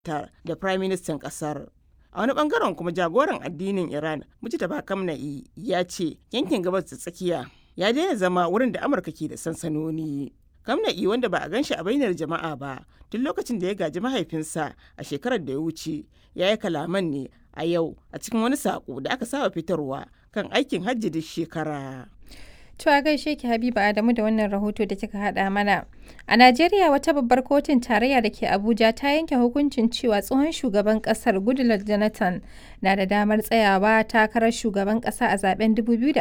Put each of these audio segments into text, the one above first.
da Prime Ministan kasar. A wani bangaren kuma jagoran addinin Iran, Mujtaba Kamna'i, ya ce yankin gabas da tsakiya ya daina zama wurin da Amurka ke da sansanoni. Kamna'i wanda ba a gan shi a bainar jama'a ba tun lokacin da ya gaji mahaifinsa a shekarar da ya wuce ya yi kalaman ne a yau a cikin wani saƙo da aka saba fitarwa kan aikin hajji duk shekara. To a gaishe ki Habiba Adamu da wannan rahoto da kika haɗa mana. A Najeriya wata babbar kotun tarayya da ke Abuja ta yanke hukuncin cewa tsohon shugaban ƙasar Goodluck Jonathan na da damar tsayawa takarar shugaban ƙasa a zaben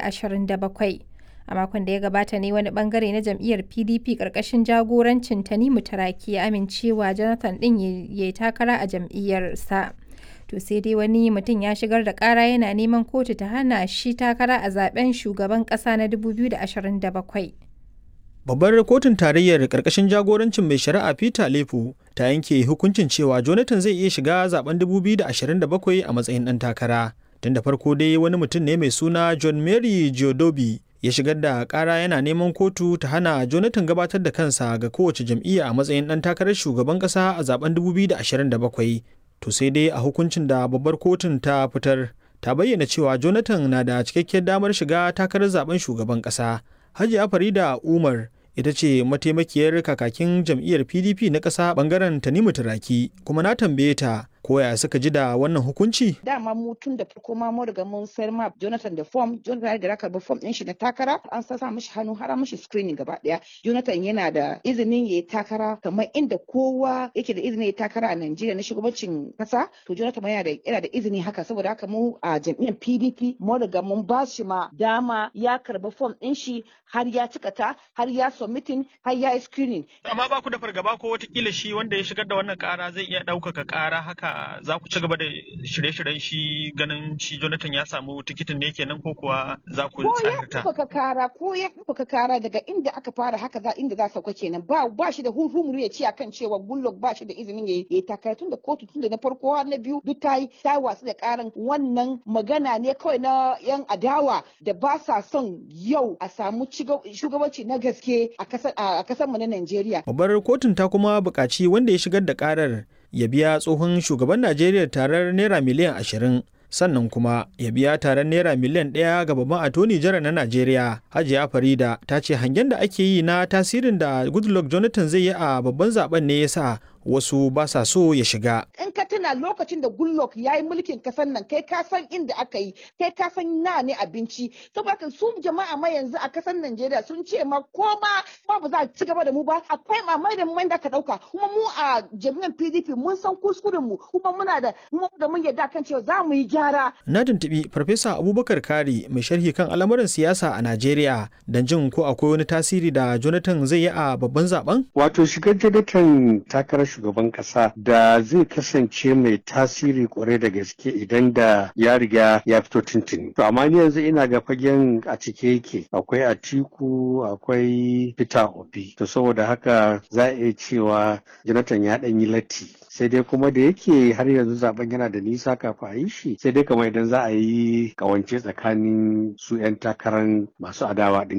2027. A makon da ya gabata ne wani bangare na jam'iyyar PDP ƙarƙashin jagorancin Tanimu Taraki ya amincewa Jonathan ɗin ya yi takara a jam'iyyarsa. to sai dai wani mutum ya shigar da kara yana neman kotu ta hana shi takara a zaben shugaban kasa na 2027 Babbar kotun tarayyar karkashin jagorancin mai shari'a Peter Lefu ta yanke hukuncin cewa Jonathan zai iya shiga zaben 2027 a matsayin ɗan takara. Tun da farko dai wani mutum ne mai suna John Mary Geodobi ya shigar da kara yana neman kotu ta hana Jonathan gabatar da kansa ga kowace jam'iyya a matsayin ɗan takarar shugaban ƙasa a zaben 2027. to sai dai a hukuncin da babbar kotun ta fitar ta bayyana cewa jonathan na da cikakkiyar damar shiga takarar zaben shugaban kasa hajiya farida umar ita ce mataimakiyar kakakin jam'iyyar pdp na ƙasa bangaren tanimu turaki kuma na tambaye ta koya suka ji da wannan hukunci? Dama mu tun da farko ma mu riga mun sayar ma Jonathan da form, Jonathan da raka form din shi na takara, an sa mishi hannu har mishi screening gaba daya. Jonathan yana da izinin yayi takara kamar inda kowa yake da izinin yayi takara a Najeriya na shugabancin kasa, to Jonathan yana da yana da izini haka saboda haka mu a jam'iyyar PDP mu riga mun ba shi ma dama ya karba form din shi har ya cika ta, har ya submitting, har ya yi screening. Amma ba ku da fargaba ko watakila shi wanda ya shigar da wannan kara zai iya ɗaukaka kara haka za ku ci gaba da shirye-shiryen shi ganin shi Jonathan ya samu tikitin ne kenan ko kuwa za ku tsarta? Ko ya kara ko ya ɗaukaka kara daga inda aka fara haka za inda za sauka kenan ba ba shi da hurhumuru ya ce akan cewa Goodluck ba shi da izinin ya yi takara tun da kotu tun da na farko har na biyu duk ta yi ta wasu da karan wannan magana ne kawai na yan adawa da ba sa son yau a samu shugabanci na gaske a kasar mu na Najeriya. Babbar kotun ta kuma buƙaci wanda ya shigar da karar ya biya tsohon shugaban Najeriya tarar naira miliyan ashirin sannan kuma ya biya taron naira miliyan ɗaya ga babban atoni jara na Najeriya Hajiya Farida ta ce hangen da ake yi na tasirin da Goodluck Jonathan zai yi a babban zaben ne yasa wasu ba sa so ya shiga. In ka tuna lokacin da Goodluck ya yi mulkin kasan nan kai ka san inda aka yi kai ka san na ne abinci saboda su jama'a ma yanzu a kasan Najeriya sun ce ma ko ma ba za a ci gaba da mu ba akwai mamai da mai da ka dauka kuma mu a jami'an PDP mun san kuskuren mu kuma muna da mu da mun yarda kan cewa za mu yi gyara. Na tuntubi Farfesa Abubakar Kari mai sharhi kan al'amuran siyasa a Najeriya don jin ko akwai wani tasiri da Jonathan zai yi a babban zaben? Wato shigar Jonathan takarar shugaban kasa da zai kasance mai tasiri kwarai da gaske idan da ya riga ya fito tuntuni. To amma ni yanzu ina ga fagen a cike yake akwai Atiku akwai Peter Obi. To saboda haka za a iya cewa Jonathan ya ɗan yi latti. sai dai kuma da yake har yanzu zaben yana da nisa kafin a yi shi sai dai kamar idan za a yi kawance tsakanin su 'yan takarar masu adawa din